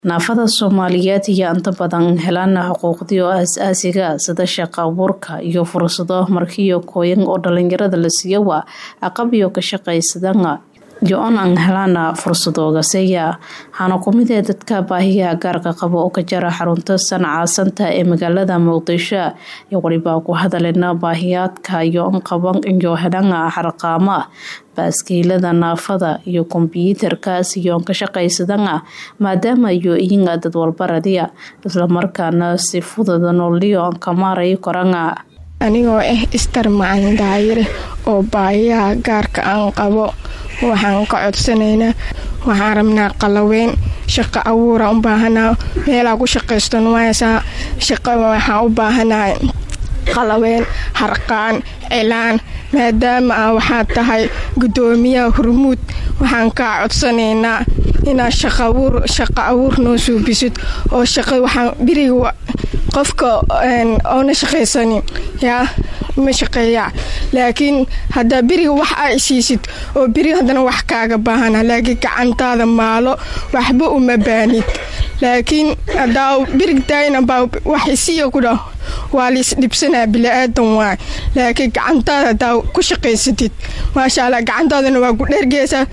naafada soomaaliyeed ayaa inta badan helaan xuquuqdii oo aas-aasiga sida shaqo abuurka iyo fursado markiyo kooyan oo dhalinyarada la siiyo waa aqabiyo ka shaqaysadana iyo on aan helaan fursadoogaseya waxaana kumid ee dadka baahiyaha gaarka qaba oo ka jara xarunta sancaasanta ee magaalada muqdisho iyo walibaa ku hadalena baahiyaadka iyo on qaban iyo helaan xarqaama baaskiilada naafada iyo kombyuutarkaas iyoon ka shaqaysadana maadaama iyo iyaga dad walbaradiya islamarkaana si fudada nooliyo ka maaray korana anigoo ah istar macalin daayire oo baahiyaha gaarka aan qabo waxaan ka codsanaynaa waxaan rabnaa qalaweyn shaqo abuura u baahanaa meelaa ku shaqaysto numaysaa shaqo waxaan u baahanahay qalaweyn harqaan cilaan maadaama a waxaad tahay guddoomiyaha hurmuud waxaan kaa codsanaynaa inaad shaqo abuur noo suubisid oo shaqa waxaan biriga qofka oona shaqaysanin yaa ma shaqeeyaa laakiin haddaa beriga wax aa isiisid oo beriga haddana wax kaaga baahana laakiin gacantaada maalo waxba uma baanid laakiin hadaa berig daayinabaa wax isiya ku dhah waa liis dhibsanaa bili-aadan waay laakiin gacantaada hadaa ku shaqaysatid maasha allah gacantaadana waa ku dhergeysaa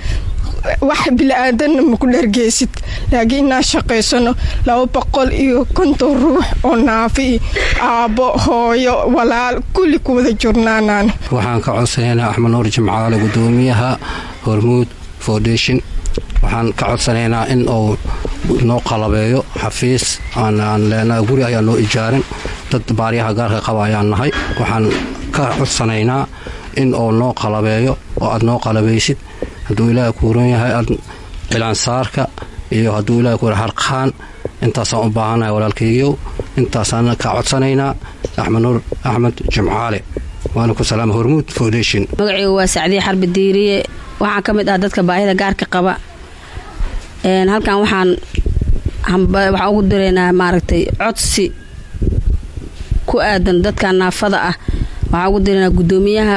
wax bili-aadanna ma ku dhargeysid laakiin inaan shaqaysano laba boqol iyo konton ruux oo naafi aabbo hooyo walaal kulli ku wada jurnaanaan waxaan ka codsanaynaa axmed nuur jimcaale guddoomiyaha hormuud foundation waxaan ka codsanaynaa in uu noo qalabeeyo xafiis aan leenaha guri ayaan noo ijaarin dad baaryaha gaarka qaba ayaan nahay waxaan ka codsanaynaa in uu noo qalabeeyo oo aad noo qalabaysid hadduu ilaaha kuuran yahay cilaansaarka iyo hadduu ilaha kuura harqaan intaasaan u baahanahay walaalkaygiyow intaasaan ka codsanaynaa axmed nuur axmed jimcaale waana ku salaama hormuud foundation magaceygu waa sacdiye xarbi diiriye waxaan ka mid ah dadka baahida gaarka qaba halkan waxaan waxaan ugu diraynaa maaragtay codsi ku aadan dadka naafada ah waxaan ugu diraynaa guddoomiyaha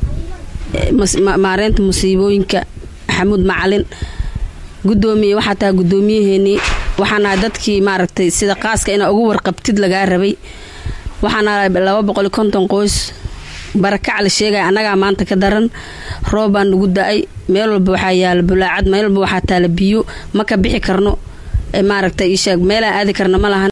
maareynta musiibooyinka xamuud macalin gudoomiye waxaa tahay gudoomiyaheenii waxaanahay dadkii maaragtay sida qaaska inaa ugu warqabtid lagaa rabay waxaanahay laba boqoli konton qoys barakac la sheegaya annagaa maanta ka daran roob baa nagu da-ay meel walba waxaa yaala bulaacad meel walba waxaa taala biyo ma ka bixi karno maaragtay isheeg meelaan aadi karna ma lahan